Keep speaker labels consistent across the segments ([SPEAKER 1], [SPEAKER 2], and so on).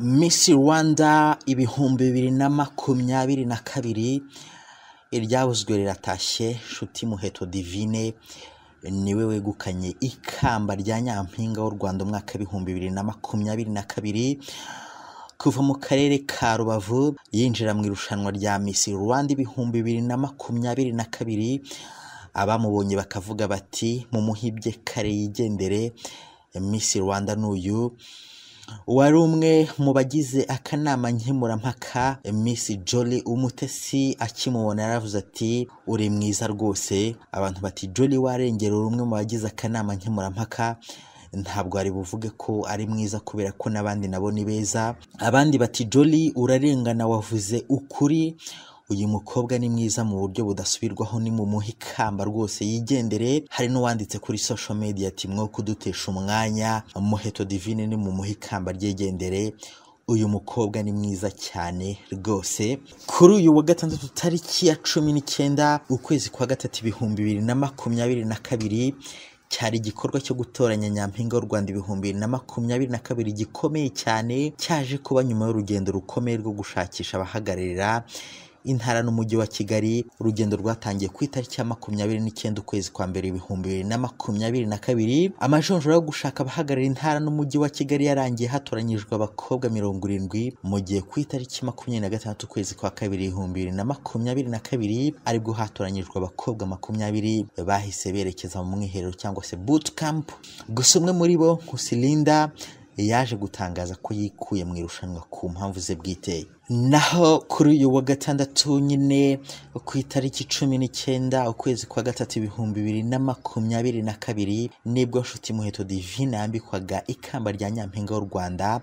[SPEAKER 1] Miss Rwanda ibihumbi bibiri na makumyabiri na kabiri, iryabuzwe riratashye Nshuti Muheto Divine niwe wegukanye ikamba rya Nyampinga w'u Rwanda umwaka w'ibihumbi bibiri na makumyabiri na kabiri, kuva mu karere ka Rubavu yinjira mu irushanwa rya Miss Rwanda ibihumbi bibiri na makumyabiri na kabiri, abamubonye bakavuga bati mumuhibye kare yigendere, Miss Rwanda ni uyu, wari umwe mu bagize akanama nkemurampaka, Miss Jolly Umutesi akimubona yaravuze ati uri mwiza rwose, abantu bati Jolly warengera uri umwe mu bagize akanama nkemurampaka, ntabwo ari buvuge ko ari mwiza kubera ko n'abandi nabo ni beza, abandi bati Jolly urarengana wavuze ukuri, uyu mukobwa ni mwiza mu buryo budasubirwaho ni mumuhe ikamba rwose yigendere, hari n'uwanditse kuri social media ati mwo kudutesha umwanya, Muheto Divine ni mumuhe ikamba ryigendere, uyu mukobwa ni mwiza cyane rwose, kuri uyu wa gatandatu tariki ya cumi n'icyenda ukwezi kwa gatatu ibihumbi bibiri na makumyabiri na kabiri, cyari igikorwa cyo gutoranya nyampinga w'u Rwanda ibihumbi bibiri na makumyabiri na kabiri gikomeye cyane, cyaje kuba nyuma y'urugendo rukomeye rwo gushakisha abahagararira intara n'umujyi wa Kigali, urugendo rwatangiye ku itariki ya makumyabiri n'icyenda ukwezi kwa mbere ibihumbi bibiri na makumyabiri na kabiri, amajonjora yo gushaka abahagararira intara n'umujyi wa Kigali yarangiye hatoranyijwe abakobwa mirongo irindwi, mu gihe ku itariki makumyabiri na gatandatu ukwezi kwa kabiri ibihumbi bibiri na makumyabiri na kabiri, aribwo hatoranyijwe abakobwa makumyabiri bahise berekeza mu mwiherero cyangwa se boot camp, gusa umwe muri bo Nkusilinda yaje gutangaza ko yikuye mu irushanwa ku mpamvu ze bwite. Naho kuri uyu wa gatandatu nyine ku itariki cumi n'icyenda ukwezi kwa gatatu ibihumbi bibiri na makumyabiri na kabiri nibwo Nshuti Muheto Divine yambikwaga ikamba rya Nyampinga w'u Rwanda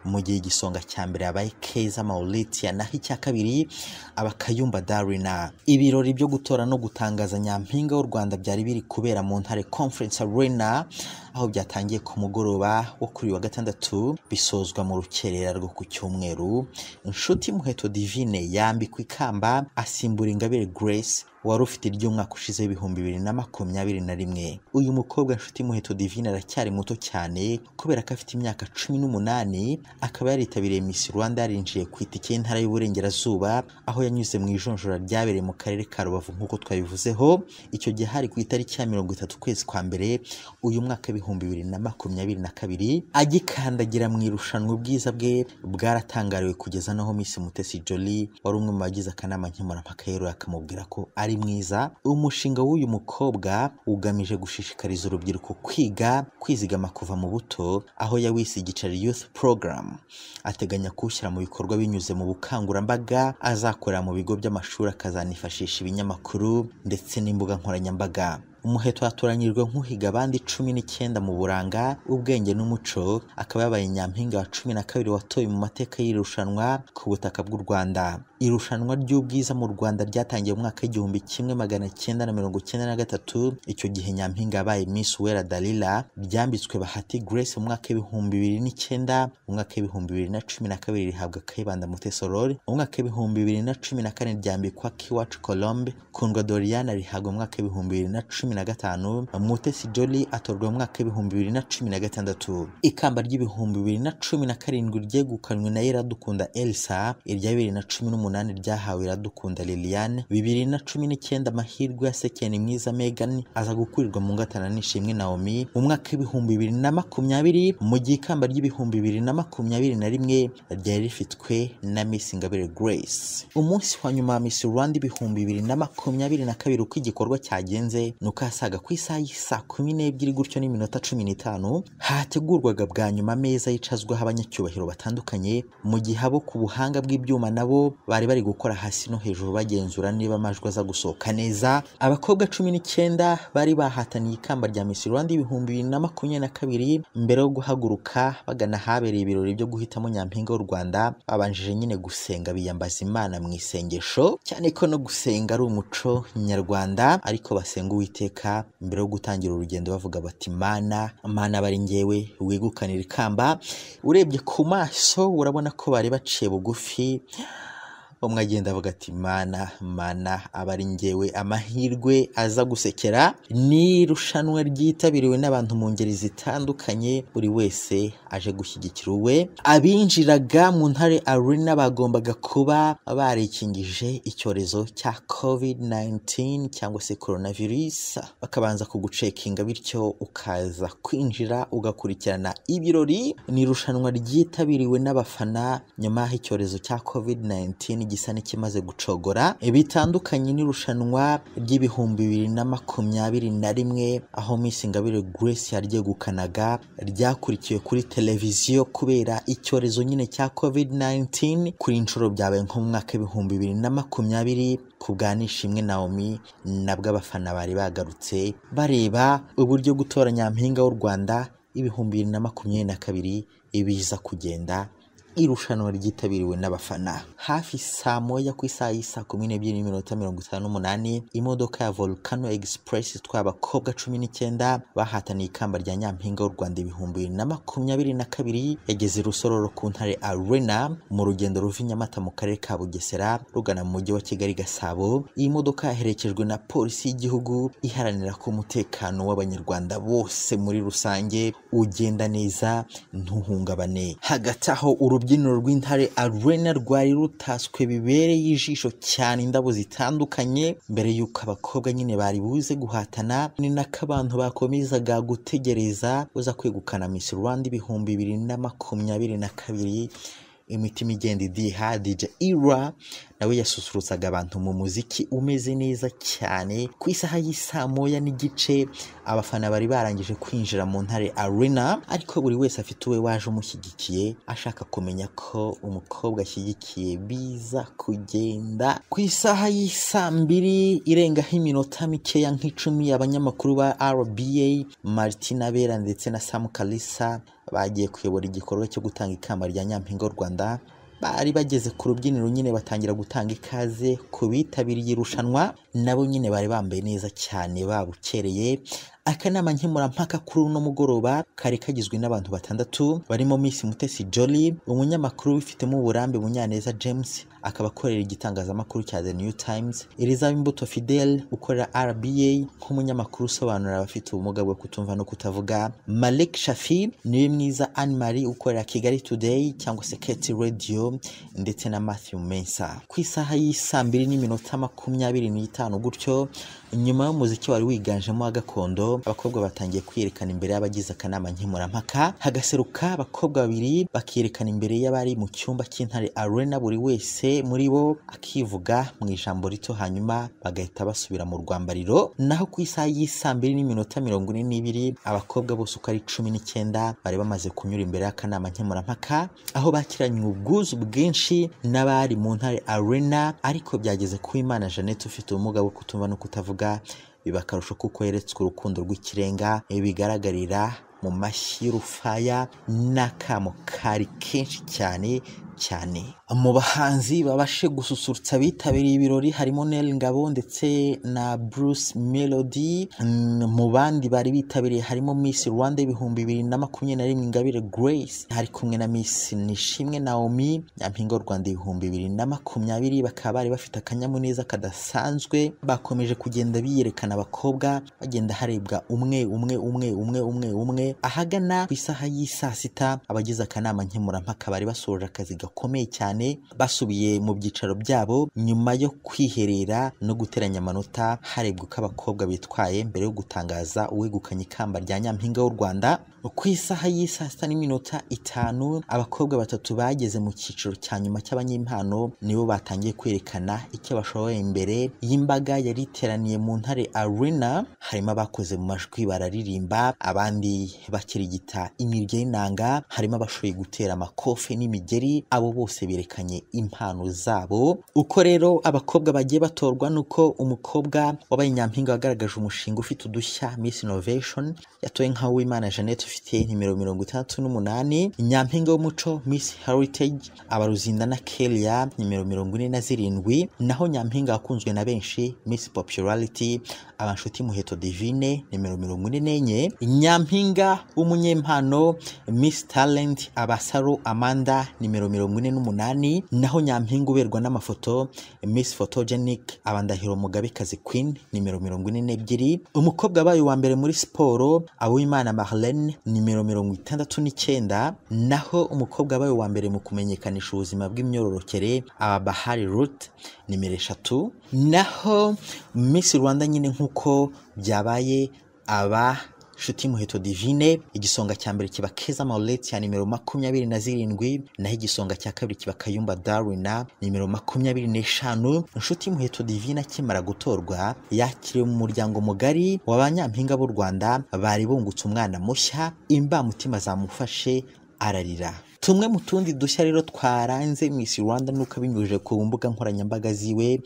[SPEAKER 1] mu gihe igisonga cya mbere habaye Keza Mauritia naho icya kabiri aba Kayumba Darina. Ibirori byo gutora no gutangaza Nyampinga w'u Rwanda byari biri kubera mu Ntare Conference Arena aho byatangiye ku mugoroba wo kuri uyu wa gatandatu bisozwa mu rukerera rwo ku cyumweru. Nshuti Muheto Divine yambikwa ikamba asimbura Ingabire Grace wari ufite iry'umwaka ushize w'ibihumbi bibiri na makumyabiri na rimwe. Uyu mukobwa Nshuti Muheto Divine aracyari muto cyane kubera ko afite imyaka cumi n'umunani, akaba yaritabiriye Miss Rwanda yarinjiye ku itike y'Intara y'Uburengerazuba, aho yanyuze mu ijonjora ryabereye mu Karere ka Rubavu nk'uko twabivuzeho, icyo gihe hari ku itariki ya mirongo itatu ukwezi kwa mbere uyu mwaka w'ibihumbi bibiri na makumyabiri na kabiri, agikandagira mu irushanwa ubwiza bwe bwaratangariwe kugeza naho Miss Mutesi Jolly wari umwe mu bagize akanama nkemurampaka yeruye akamubwira ko ari mwiza. Umushinga w'uyu mukobwa ugamije gushishikariza urubyiruko kwiga kwizigama kuva mu buto, aho yawise igicari Youth Program. Ateganya kuwushyira mu bikorwa binyuze mu bukangurambaga azakorera mu bigo by'amashuri, akazanifashisha ibinyamakuru ndetse n'imbuga nkoranyambaga. Umuheto yatoranyijwe nk'uhiga abandi cumi n'icyenda mu buranga, ubwenge n'umuco, akaba yabaye nyampinga wa cumi na kabiri watowe mu mateka y'irushanwa ku butaka bw'u Rwanda. Irushanwa ry'ubwiza mu Rwanda ryatangiye mu mwaka w'igihumbi kimwe magana cyenda na mirongo cyenda na gatatu, icyo gihe nyampinga yabaye Miss Uwera Dalila, ryambitswe Bahati Grace mu mwaka w'ibihumbi bibiri n'icyenda, mu mwaka w'ibihumbi bibiri na cumi na kabiri rihabwa Kayibanda Mutesi Aurore, mu mwaka w'ibihumbi bibiri na cumi na kane ryambikwa Kiwacu Colombe, Kundwa Doriane rihabwa mu mwaka w'ibihumbi bibiri na cumi na gatanu, Mutesi Jolly atorwa mu mwaka w'ibihumbi bibiri na cumi na gatandatu. Ikamba ry'ibihumbi bibiri na cumi na karindwi ryegukanywe na Iradukunda Elsa, irya bibiri na cumi n'umunani ryahawe Iradukunda Liliane, bibiri na cumi n'icyenda amahirwe ya Sekeni Mwiza Megan aza gukurirwa mu ngatana n'Ishimwe Naomi mu mwaka w'ibihumbi bibiri na makumyabiri, mu gihe ikamba ry'ibihumbi bibiri na makumyabiri na rimwe ryari rifitwe na Miss Ingabire Grace. Umunsi wa nyuma wa Miss Rwanda ibihumbi bibiri na makumyabiri na kabiri uko igikorwa cyagenze ni uko asaga ku isaha y'isaa kumi n'ebyiri gutyo n'iminota cumi n'itanu hategurwaga bwa nyuma ameza yicazwaho abanyacyubahiro batandukanye mu gihe abo ku buhanga bw'ibyuma nabo bari bari gukora hasi no hejuru bagenzura niba amajwi aza gusohoka neza abakobwa cumi n'icyenda bari bahataniye ikamba rya Miss Rwanda ibihumbi bibiri na makumyabiri na kabiri mbere yo guhaguruka bagana ahabereye ibirori byo guhitamo nyampinga w'u Rwanda babanjije nyine gusenga biyambaza Imana mu isengesho cyane ko no gusenga ari umuco nyarwanda ariko basenga uwiteka iteka mbere yo gutangira urugendo bavuga bati mana mana bari ngewe wigukanira ikamba urebye ku maso urabona ko bari baciye bugufi umwe agenda avuga ati mana mana aba ari ngewe amahirwe aza gusekera ni irushanwa ryitabiriwe n'abantu mu ngeri zitandukanye buri wese aje gushyigikira uwe abinjiraga mu ntare arena bagombaga kuba barikingije icyorezo cya covid 19 cyangwa se coronavirus bakabanza kugucekinga bityo ukaza kwinjira ugakurikirana ibirori ni irushanwa ryitabiriwe n'abafana nyuma y'aho icyorezo cya covid 19 gisa n'ikimaze gucogora bitandukanye n'irushanwa ry'ibihumbi bibiri na makumyabiri na rimwe aho Miss Ingabire Grace yaryegukanaga ryakurikiwe kuri televiziyo kubera icyorezo nyine cya covid 19 kuri inshuro byabaye nko mu mwaka w'ibihumbi bibiri na makumyabiri ku bwa Nishimwe Naomi nabwo abafana bari bagarutse bareba uburyo gutora nyampinga w'u Rwanda ibihumbi bibiri na makumyabiri na kabiri ibiza kugenda irushanwa ryitabiriwe n'abafana hafi saa moya ku isaha y'isa kumi n'ebyiri n'iminota mirongo itanu n'umunani imodoka ya volcano express itwaye abakobwa cumi n'icyenda bahataniye ikamba rya nyampinga w'u rwanda ibihumbi bibiri na makumyabiri na kabiri yageze i rusororo ku ntare arena mu rugendo ruva i nyamata mu karere ka bugesera rugana mu mujyi wa kigali gasabo iyi modoka yaherekejwe na polisi y'igihugu iharanira ko umutekano w'abanyarwanda bose muri rusange ugenda neza ntuhungabane hagati aho urubyiniro rw'intare arena rwari rutaswe bibereye ijisho cyane indabo zitandukanye mbere y'uko abakobwa nyine bari buze guhatana ni nako abantu bakomezaga gutegereza uza kwegukana Miss Rwanda ibihumbi bibiri na makumyabiri na kabiri imitima igenda idiha DJ Ira nawe yasusurutsaga abantu mu muziki umeze neza cyane ku isaha y'isaa moya n'igice abafana bari barangije kwinjira mu ntare arena ariko buri wese afite uwe waje umushyigikiye ashaka kumenya ko umukobwa ashyigikiye biza kugenda ku isaha y'isaa mbiri irengaho iminota mikeya nk'icumi abanyamakuru ba RBA Martina Bera ndetse na Sam Kalisa bagiye kuyobora igikorwa cyo gutanga ikamba rya nyampinga w'u Rwanda bari bageze ku rubyiniro nyine batangira gutanga ikaze ku bitabiriye irushanwa nabo nyine bari bambaye neza cyane babukereye akanama nkemurampaka kuri uno mugoroba kari kagizwe n'abantu batandatu barimo Miss Mutesi Jolly umunyamakuru wifitemo uburambe Munyaneza James akaba akorera igitangazamakuru cya The New Times Elizabeth Imbuto Fidel ukorera RBA nk'umunyamakuru usobanura abafite ubumuga bwo kutumva no kutavuga Malik Shafi niwe mwiza Anne Marie ukorera Kigali Today cyangwa se Keti Radio ndetse na Matthew Mensa ku isaha y'isaa mbiri n'iminota makumyabiri n'itanu gutyo nyuma y'umuziki wari wiganjemo wa gakondo abakobwa batangiye kwiyerekana imbere y'abagize akanama nkemurampaka hagaseruka abakobwa babiri bakiyerekana imbere y'abari mu cyumba cy'intare arena buri wese muri bo akivuga mu ijambo rito hanyuma bagahita basubira mu rwambariro naho ku isaha y'isaa mbiri n'iminota mirongo ine n'ibiri abakobwa bose uko ari cumi n'icyenda bari bamaze kunyura imbere y'akanama nkemurampaka aho bakiranye ubwuzu bwinshi n'abari mu ntare arena ariko byageze ku Imana Jeannette ufite ubumuga bwo kutumva no kutavuga biba akarusho kuko yeretswe urukundo rw'ikirenga bigaragarira mu mashyi y'urufaya n'akamo kari kenshi cyane cyane mu bahanzi babashe gususurutsa abitabiriye ibirori harimo Nel Ngabo ndetse na Bruce Melody mu bandi bari bitabiriye harimo Miss Rwanda ibihumbi bibiri na makumyabiri na rimwe Ingabire Grace ari kumwe na Miss Nishimwe Naomi Nyampinga w'u Rwanda ibihumbi bibiri na makumyabiri bakaba bari bafite akanyamuneza kadasanzwe bakomeje kugenda biyerekana abakobwa bagenda harebwa umwe umwe umwe umwe umwe umwe ahagana ku isaha y'isaa sita abagize akanama nkemurampaka bari basoje akazi gakomeye cyane basubiye mu byicaro byabo nyuma yo kwiherera no guteranya amanota harebwa uko abakobwa bitwaye mbere yo gutangaza uwegukanye ikamba rya nyampinga w'u Rwanda ku isaha y'isaa sita n'iminota itanu abakobwa batatu bageze mu cyiciro cya nyuma cy'abanyempano nibo batangiye kwerekana icyo bashoboye imbere y'imbaga yari iteraniye mu ntare arena harimo abakoze mu majwi bararirimba abandi bakirigita imirya y'inanga harimo abashoboye gutera amakofe n'imigeri abo bose berekanye impano zabo uko rero abakobwa bagiye batorwa nuko umukobwa wabaye nyampinga wagaragaje umushinga ufite udushya Miss Innovation yatoye nka Uwimana Jeannette ufite nimero mirongo itandatu n'umunani nyampinga w'umuco Miss Heritage abaruzinda na Kelia nimero mirongo ine na zirindwi naho nyampinga wakunzwe na benshi Miss Popularity abanshuti muheto Divine nimero mirongo ine n'enye nyampinga w'umunyempano Miss Talent abasaro Amanda nimero mirongo ine n'umunani naho nyampinga uberwa n'amafoto Miss Photogenic abandahiro mugabekazi Queen nimero mirongo ine n'ebyiri umukobwa wabaye uwa mbere muri siporo Awimana Marlene nimero mirongo itandatu n'icyenda naho umukobwa wabaye uwa mbere mu kumenyekanisha ubuzima bw'imyororokere aba Bahari Ruth nimero eshatu naho Miss Rwanda nyine nk'uko byabaye aba Nshuti Muheto Divine igisonga cya mbere kiba Keza Maulette ya nimero makumyabiri na zirindwi naho igisonga cya kabiri kiba Kayumba Darwina nimero makumyabiri n'eshanu Nshuti Muheto Divine akimara gutorwa yakiriwe mu muryango mugari wa ba nyampinga b'u Rwanda bari bungutse umwana mushya imbamutima zamufashe ararira tumwe mu tundi dushya rero twaranze Miss Rwanda nuko abinyujije ku mbuga nkoranyambaga ziwe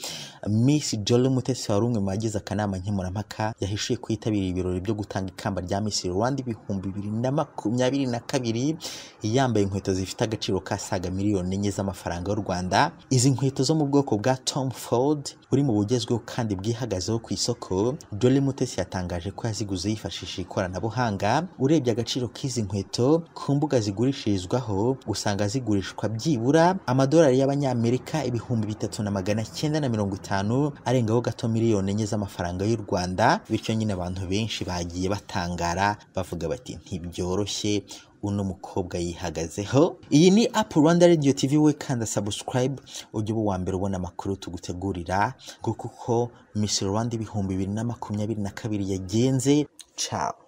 [SPEAKER 1] Miss Jolly Mutesi wari umwe mu bagize akanama nkemurampaka yahishuye kwitabira ibirori byo gutanga ikamba rya Miss Rwanda ibihumbi bibiri na makumyabiri na kabiri yambaye inkweto zifite agaciro kasaga miliyoni enye z'amafaranga y'u Rwanda izi nkweto zo mu bwoko bwa Tom Ford buri mu bugezweho kandi bwihagazeho ku isoko Jolly Mutesi yatangaje ko yaziguze yifashishije ikoranabuhanga urebye agaciro k'izi nkweto ku mbuga zigurishirizwaho usanga zigurishwa byibura amadolari y'abanyamerika ibihumbi bitatu na magana cyenda na mirongo itanu arengaho gato miliyoni enye z'amafaranga y'u rwanda bityo nyine abantu benshi bagiye batangara bavuga bati ntibyoroshye uno mukobwa yihagazeho iyi ni apu rwanda radiyo tivi we kanda sabusikarayibe ujye uba uwa mbere ubona amakuru tugutegurira kuko uko misiri rwanda ibihumbi bibiri na makumyabiri na kabiri yagenze cawa